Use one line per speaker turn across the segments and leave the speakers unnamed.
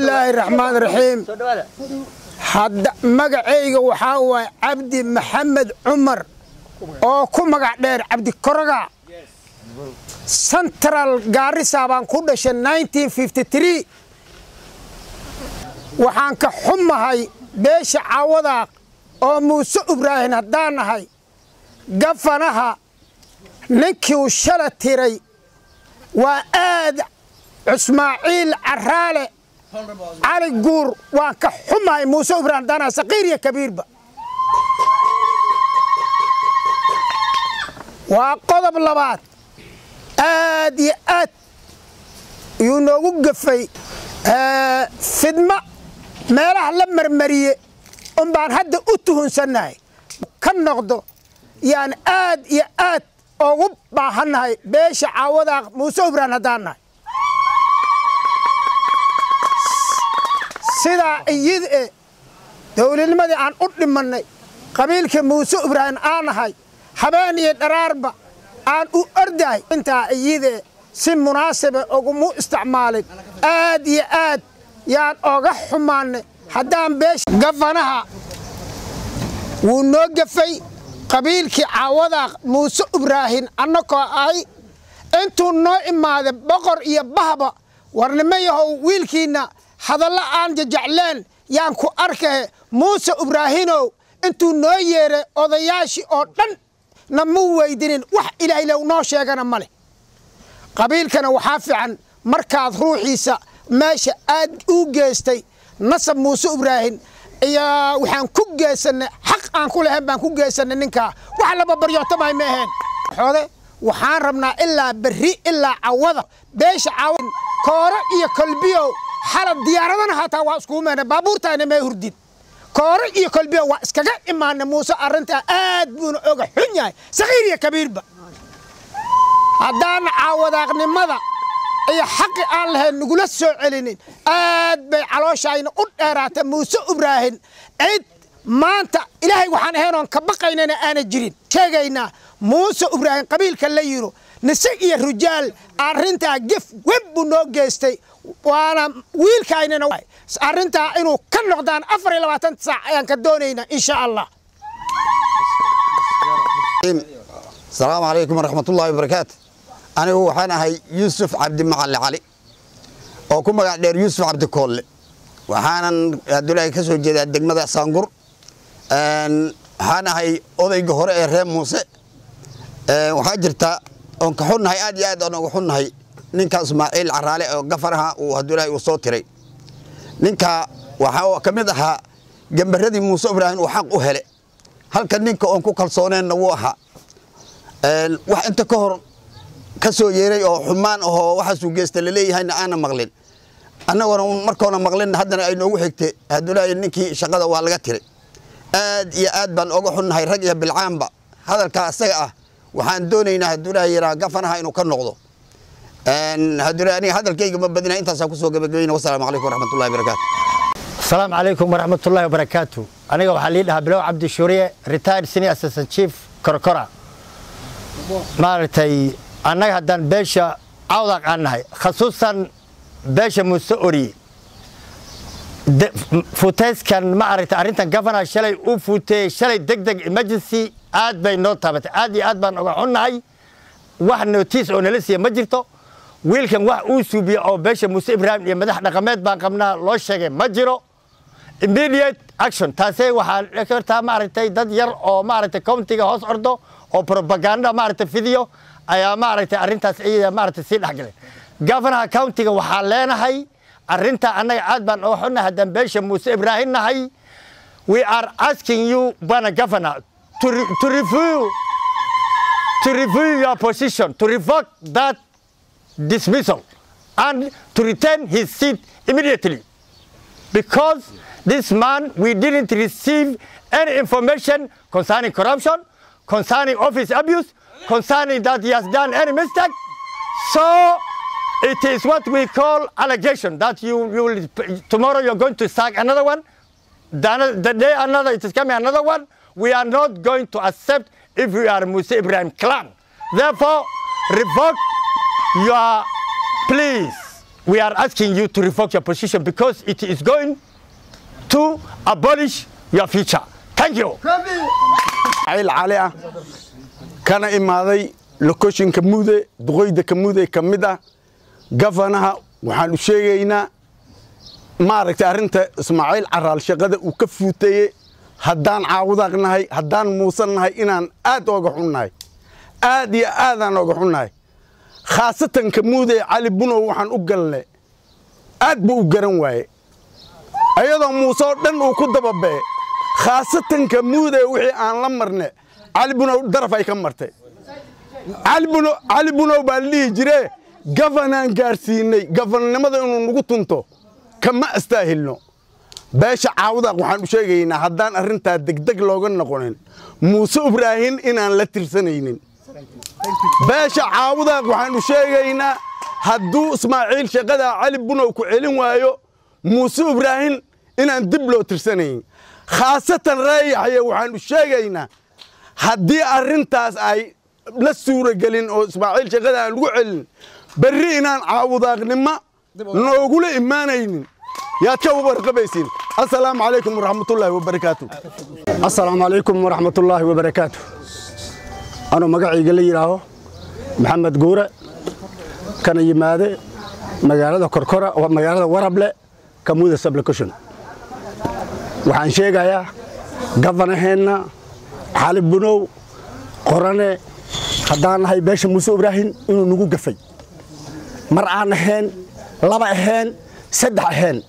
bismillaahi raxmaan raxiim hadda magacayga waxaa waaye cabdi maxamed cumar oo ku magac dheer cabdi koroga central gaarisa baan ku dhashay waxaan ka xumahay beesha caawadaaq oo muuse ibraahin haddaan nahay gafanaha ninkii uu shala tiray waa aad cusmaaciil caraale cali guur waan ka xumahay muuse ibraahin haddaan nahay saqiir iyo kabiirba waa qodob labaad aad iyo aad yuu noogu gafay fidmo meelaha la marmariye un baan hadda u tuhunsannahay ka noqdo yaan aad iyo aad ugu baahannahay beesha caawadaaq muuse ibraan haddaan nahay sidaa iyid e dowladnimadii aan u dhimannay qabiilkii muuse ibraahin aan nahay habeen iyo dharaarba aan u ordahay intaa iyidee si munaasiba ugumu isticmaalin aad iyo aad yaan oga xumaannay haddaan beesha gafanaha wuu noo gafay qabiilkii caawadaaq muuse ibraahin annakoo ahay intuu noo imaaday boqor iyo bahba warnimo yahow wiilkiinna hadallo aan jajacleen yaan ku arkahe muuse ibraahinow intuu noo yeeray odayaashii oo dhan na mu weydinin wax ilaahaylow noo sheegana ma leh qabiilkana waxaa fiican markaad ruuxiisa meesha aad u geystay nasab muuse ibraahin iyo waxaan ku geysannay xaq aan ku lahayn baan ku geysannay ninkaa wax laba baryootamay ma aheen xoode waxaan rabnaa ilaa berri ilaa cawada beesha cawad kooro iyo kolbiyow xalad diyaaradana hataa waa iskugu meena baabuurtaana mee hurdin kooro iyo kolbiyow waa iskaga imaana muuse arrintaa aad buuna oga xun yahay sakiir iyo kabiirba haddaana caawadaaqnimada iyo xaqi aan lahayn nagula soo celinin aad bay calooshayna u dheeraatay muuse ibraahin cid maanta ilaahay waxaan ahaynoon ka baqaynana aana jirin sheegaynaa muuse ibraahin qabiilka la yiro nise iyo rujaal arrintaa gef web buu noo geystay waana wiilkaynana arrintaa inuu ka noqdaan afar iyo labaatan saac ayaan ka doonaynaa insha allah
asalaamu calaykum waraxmatullaahi wabarakaatu anigu waxaan ahay yuusuf cabdi macalle cali oo ku magac dheer yuusuf cabdi koolle waxaanan abdulaahi ka soo jeedaa degmada saangur waxaan ahay odayga hore ee reer muuse waxaa jirta oon ka xunnahay aad iyo aad aan uga xunnahay ninka ismaaciil caraale oo gafaraha uu abdulaahi uu soo tiray ninka waxaa ka mid ahaa gembaradii muuse ibraahim uu xaq u hele halka ninka oon ku kalsooneenna wuu ahaa wax inta ka hor ka soo yeeray oo xumaan ahoo waxaasuu geysta laleeyahayna aana maqlin annagona markoona maqlin haddana ay noogu xigtay abdulaahi ninkii shaqada waa laga tiray aad iyo aad baan oga xunnahay rag iyo bilcaanba hadalkaa asaga ah waxaan doonaynaa abdulaahi yaraa gafanaha inuu ka noqdo aniga hadalkayga ma badina intaasaan kusoo gabagabayna wasalaamu calaykum waraxmatullahi wabarakaatu
asalaamu calaykum waraxmatullaahi wabarakaatu aniga waxaa lii dhahaa bilow cabdi shuuriye retired senior assistant chief korkora maaragtay annaga haddaan beesha cawdaq aan nahay khasuusan beesha muuse oriye futeyskan ma aragtay arrintan gafana shalay u fuuteeyey shalay deg deg emergency aad bay noo taabatay aad iyo aad baan uga xunnahay wax notiis oo nala siiya ma jirto wiilkan wax uu suubiye oo beesha muuse ibraahim iyo madax dhaqameed baan qabnaa loo sheegay ma jiro immediate action taasee waxaa kartaa maaragtay dad yar oo maaragtay countiga hoos ordo oo propaganda maaragtay fidiyo ayaa maaragtay arrintaas iyada maaragtay sii dhexgalay gafanaha countiga waxaa leenahay arrintaa annaga aad baan uga xunnahay haddaan beesha muuse ibraahim nahay we are asking you bana governor to, re, to review to review your position to revoke that dismissal and to return his seat immediately because this man we didn't receive any information concerning corruption concerning office abuse concerning that he has done any mistake so it is what we call allegation that you, you will tomorrow you're going to sack another one the, the day another it is coming another one we are not going to accept if we are Musa Ibrahim clan therefore revoke your please we are asking you to revoke your position because it is going to abolish your future. Thank you.
cayl cali ah kana imaaday lokoshinka mude duqoyda ka mude ka mid ah gafanaha waxaan u sheegaynaa maaragtay arrinta ismaaciil caraal shaqada uu ka fuuteeye haddaan caawudaaq nahay haddaan muusan nahay inaan aad ooga xunnahay aad iyo aadaan ooga xunnahay khaasatan ka muude cali bunow waxaan u galne aad buu u garan waaye ayadoo muuse oo dhan uu ku dababee khaasatan ka muude wixii aan la marne cali bunow daraf ay ka martay cali bunow cali bunow baa la dhihi jire gafanaan gaarsiinay gafananimada inuu nagu tunto kama astaahilno beesha caawudaaq waxaan u sheegaynaa haddaan arrintaa degdeg looga noqonin muuse ibraahin inaan la tirsanaynin beesha caawudaaq waxaan u sheegaynaa hadduu ismaaciil shaqadaa cali bunow ku celin waayo muuse ibraahin inaan dib loo tirsanayn khaasatan reeyaxye waxaan u sheegaynaa haddii arrintaas ay la suuragelin oo ismaaciil shaqada aan lagu celin berri inaan caawudaaqnimo noogula imaanaynin yaad ka warqabaysiin assalaamu calaykum waraxmatullaahi wabarakaatu
asalaamu calaykum waraxmatullaahi wabarakaatu anuu magacayga la yidhaaho maxamed guure kana yimaade magaalada korkora oo magaalada warable kamuuda sublocution waxaan sheegayaa gafanaheenna xali bunow qorane haddaan nahay beesha muuse ibraahim inuu nagu gafay mar aan ahayn laba ahayn saddex ahayn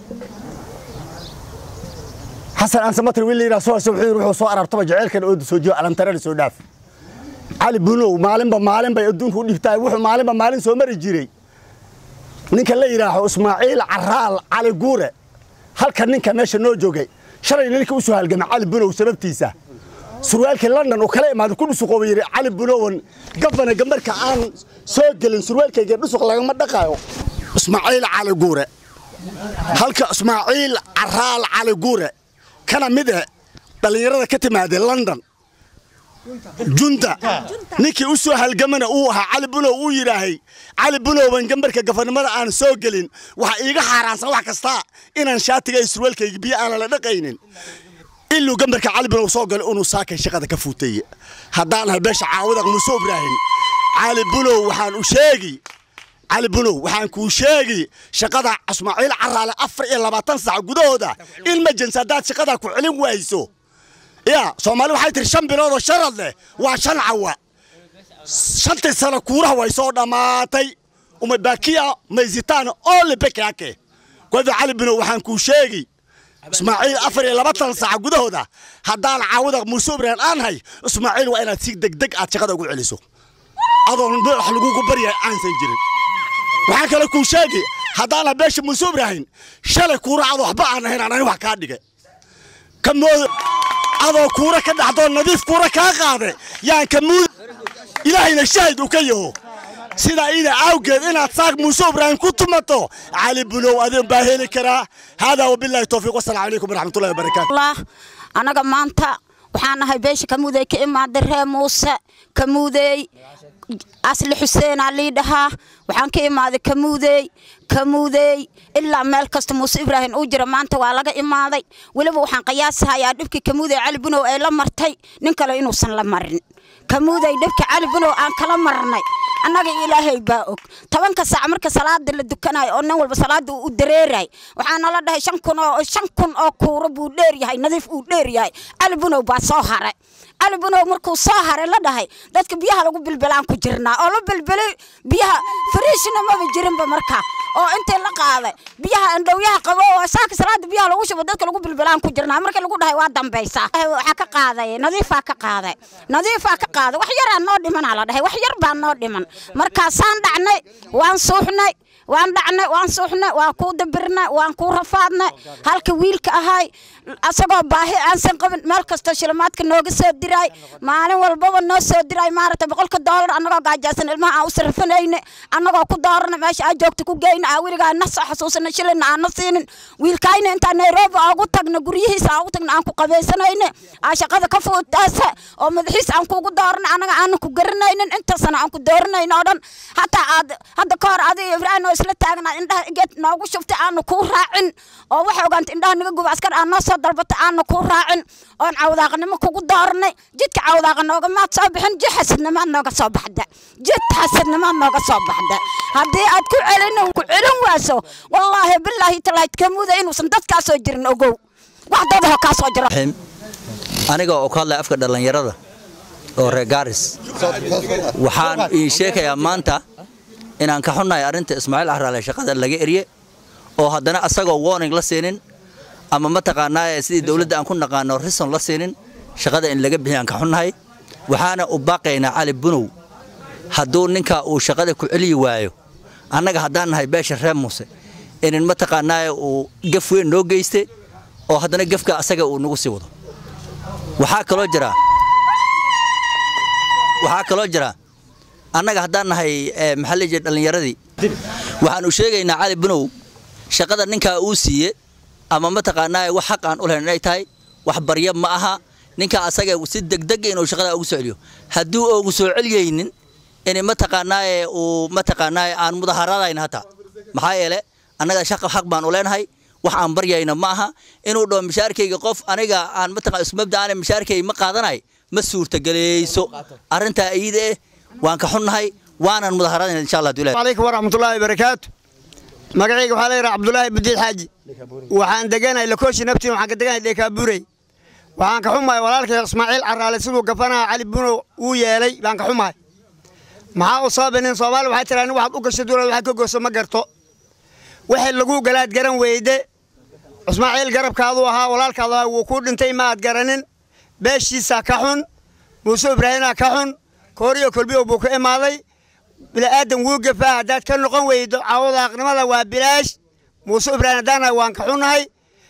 xasan aansamatir wiil layidhaha soo wuxuu yidhi wuxuu soo arartaba jaceylkan oo soo jiyo alantarana soo dhaaf cali bunow maalinba maalin bay adduunka u dhibtaay wuxuu maalinba maalin soo mari jiray ninka la yidhaaho ismaaciil caraal cali guure halka ninka meesha noo joogay shalay ninka u soo halgamay cali bunow sababtiisa surwaalkii london uu kala imaaday ku dhusuqooba yidhi cali bunowan gafana gambarka aan soo gelin surwaalkayga dhusuq lagama dhaqaayo ismaaciil cali guure halka ismaaciil caraal cali guure kana mid ah dhallinyarada ka timaadee london junta ninkii u soo halgamana uu ahaa cali bunow uu yidhaahay cali bunowban gambarka gafanimada aan soo gelin waxa iiga xaaraansan wax kasta inaan shaatiga iyo surwaalkayga biyo aanan la dhaqaynin iluu gambarka cali bunow soo galay inuu saakay shaqada ka fuutay haddaan ahay beesha caawudaq muuse ibraahim cali bunow waxaan u sheegi cali bunow waxaan kuu sheegi shaqada ismaaciil caraale afar iyo labaatan sac gudahooda ilmajens haddaad shaqadaa ku celin wayso ya soomaali waxay tihi shan bilood oo sharad leh waa shan cawa shantii sano kuuraha way soo dhammaatay umabakiya mayzitaan ole bekake kwada cali bunow waxaan kuu sheegi ismaaciil afar iyo labaatan saaca gudahooda haddaan caawada muuse ibraahim aan hay ismaaciil waa inaad si degdeg aad shaqada ugu celiso adoon wax lagugu baryahay aansan jirin waxaa kale kuu sheegi haddaana beesha muuse ibraahim shalay kuura adoo waxba aan ahayn aan ahayn wax kaa dhigay kamooda adoo kuura ka dhaxdoo nadiif kuura kaa qaade yaan kamuud ilaahayna shahid u ka yaho sidaa ida awgeed inaad saaq muuse ibraahim ku tumato cali bulow adin baa heli karaa haadaa wabilaahi towfiiq wasalaamu calaykum waraxmatullahi wabarakaatu
anaga maanta waxaan nahay beesha kamuudey ka imaaday ree muuse kamuudey asli xuseenaa lii dhahaa waxaan ka imaaday kamuudey kamuudey ilaa meel kasta muuse ibraahim uu jira maanta waa laga imaaday weliba waxaan qiyaasahayaa dhibkii kamuudey cali bunow ay la martay nin kale inuusan la marin kamuudey dhibka cali bunow aan kala marnay annaga ilaahay baa og tobanka saac marka salaada la dukanayo oo nin walba salaada uu u dareeray waxaa nala dhahay shan kun oo shan kun oo kuuro buu dheer yahay nadiif uu dheer yahay cali bunow baa soo haray cali bunow markuu soo haray la dhahay dadka biyaha lagu bilbilaan ku jirnaa oo la bilbilay biyaha fariishna maba jirinba marka oo intii la qaaday biyaha andhowyaha qabo oo saaka salaada biyaha lagu shubo dadka lagu bilbilaan ku jirnaa marka lagu dhahay waa dambaysaa waxaa ka qaaday nadiifaa ka qaaday nadiifaa ka qaaday wax yaraa noo dhimanaa la dhahay wax yar baa noo dhiman markaasaan dhacnay waan suuxnay waan dhacnay waan suuxnay waan kuu dabirnay waan kuu rafaadnay halka wiilka ahay asagoo baahi aansan qabin meel kastoo shilimaadka nooga soo diraay maalin walbaba noo soo diraay maaragtay boqolka doolar annagoo gaajaysan ilmaha aan u sarfanayne annagoo ku doorana meesha aa joogta ku geyna aa weligaa na soo xasuusana shilina aan na siinin wiilkayna intaan nairobi oogu tagna guryihiisa oogu tagna aan ku qabaysanayne aa shaqada ka fuutaasa oo madaxiis aan kuugu doorana annaga aanan ku garanaynin inta sana aan ku dooranayno oo dhan hataa aad hadda ka hor adiga ibraahim isla taagnaa indhaha geed noogu shuftay aanu kuu raacin oo waxa ogaanta indhaha naga guba askar aan noo soo dalbatay aanu kuu raacin oon cawdaaqnimo kugu doornay jidka cawdaaqa nooga maad soo bixin jid xasadnimaad nooga soo baxda jid xasadnimaad nooga soo baxda haddii aad ku celin ku celin waaso wallaahi bilaahi talaahi kamuuda inuusan dadkaasoo jirin ogow wax dadaho kaa soo jiro
aniga oo ka hadlaya afka dhallinyarada oo reer gaaris waxaan ii sheekayaa maanta inaan ka xunnahay arrinta ismaaciil ahraale shaqada laga erye oo haddana asagoo warning la siinin ama mataqaanaa sidii dowladda aan ku naqaano rison la siinin shaqada in laga bixiy aan ka xunnahay waxaana u baaqaynaa cali bunow hadduu ninka uu shaqada ku celiyi waayo annaga haddaan nahay beesha reer muuse inin mataqaanaa uu gaf weyn noo geyste oo haddana gefka asaga uu nagu sii wado waxaa kaloo jira waxaa kaloo jira annaga haddaan nahay maxaa la jira dhallinyaradii waxaanu sheegaynaa cali bunow shaqada ninkaa uu siiye ama mataqaanaa wax xaq aan u lahayn inay tahay wax barya ma aha ninkaa asaga si degdeg inuu shaqada ugu soo celiyo hadduu ugu soo celiyeynin in mataqaanaa uu mataqaanaa aan mudaharadayn hataa maxaa yeele annaga shaqa xaq baan u leenahay wax aan baryayna ma aha inuu dhaho mishaarkayga qof aniga aan mataqaan ismabda aan mishaarkayga ma qaadanay ma suurtagelayso arrintaa iyada eh waan ka xunnahay waanan mudaharadayna insha allah dulah
عليكم ورحمة الله وبركاته مقعيق وحالي عبد الله بديل حاجي وحان دقانا لكوشي نبتي وحان دقانا ليكابوري وحان كحوماي ولالك اسماعيل عرالي سيدو قفانا علي بنو ويالي بان كحوماي maxaa u sababa nin soomaali waxay tiraa nin waxaad u gashay dowlad waxaad ka goyso ma garto wixii lagu galaad garan weyde ismaaciil garabkaadu ahaa walaalkaadu ahaa wuu kuu dhintay ma aad garanin beeshiisaa ka xun muuse ibraahimaa ka xun kooriyo kolbiyo buu ka imaaday bila'aadan wuu gafaa haddaad ka noqon weydo cawadaaqnimada waa bilaash muuse ibraahim haddaanahay waan ka xunnahay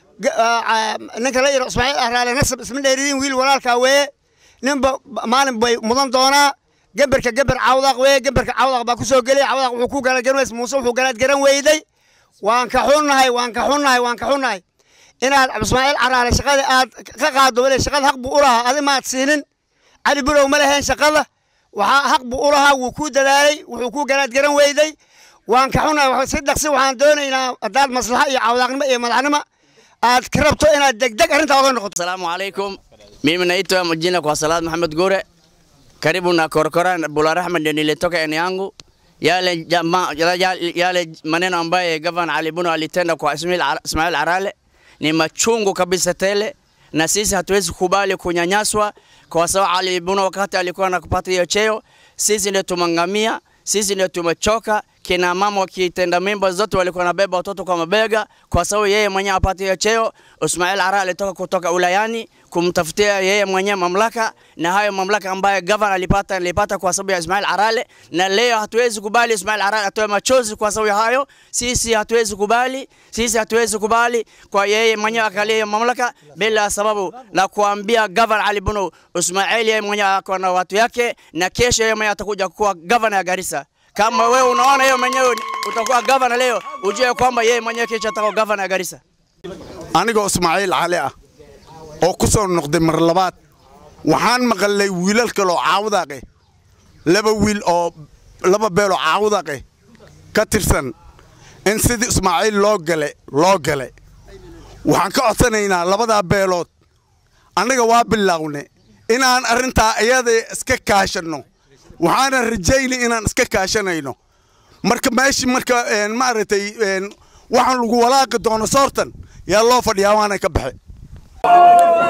ninka la yidho ismaaciil ahraale nasab isma dheeridiin wiil walaalkaa weeye ninba maalin bay mudan doonaa gemberka gember cawdaaq weeye gemberka cawdaaq baa ku soo gelay cawdaaq wuxuu ku galaad garan weyday muuse wuxuu galaad garan weyday waan ka xunnahay waan ka xunnahay waan ka xunnahay inaad ismaaciil caraale shaqada aad ka qaado wale shaqada xaq buu u lahaa adi maad siinin cali bulow ma lahayn shaqada waxaa xaq buu u lahaa wuu kuu dadaalay wuxuu kuu galaad garan weyday waan ka xunnahay si dhaqsi waxaan doonaynaa haddaad maslaxa iyo cawdaaqnimo iyo madaxnimo aad ka rabto inaad degdeg arrintaa oga noqoto
Asalamu alaikum. Mimi naitwa majina kwa Salat Muhammad Gore. Karibu na Korokoran Bula Rahma ndio nilitoka eneo yangu. Yale jama, yale, yale maneno ambaye Gavana Ali Buno alitenda kwa Ismail, Ar- Ismail Arale ni machungu kabisa tele, na sisi hatuwezi kubali kunyanyaswa kwa sababu Ali Buno wakati alikuwa anakupata hiyo cheo, sisi ndio tumangamia, sisi ndio tumechoka. Kina mama wakitenda mimba zote walikuwa wanabeba watoto kwa mabega, kwa sababu yeye mwenyewe apate hiyo cheo. Ismail Ara alitoka kutoka ulayani kumtafutia yeye mwenyewe mamlaka, na hayo mamlaka ambayo gavana alipata alipata kwa sababu ya Ismail Arale, na leo hatuwezi kubali Ismail Arale atoe machozi kwa sababu ya hayo. Sisi hatuwezi kubali, sisi hatuwezi kubali kwa yeye mwenyewe akalia hiyo mamlaka bila sababu, na kuambia gavana Ali Buno Ismail yeye mwenyewe ako na watu yake, na kesho yeye mwenyewe atakuja kuwa gavana ya Garissa. Kama wewe unaona hiyo mwenyewe utakuwa gavana leo, ujue kwamba yeye mwenyewe kesho atakuwa gavana ya Garissa.
anigoo ismaaciil cali ah oo ku soo noqday mar labaad waxaan maqalnay wiilal kaloo caawdaaqe laba wiil oo laba beeloo caawdaaqe ka tirsan in sidii ismaaciil loo gale loo gale waxaan ka codsanaynaa labadaa beelood annaga waa biloawne inaan arrintaa iyada iska kaashanno waxaanan rajaynay inaan iska kaashanayno marka meeshii marka een, maaragtay een, waxaan lagu walaaqi doono soortan yaa loo fadhiyaa waana ka baxe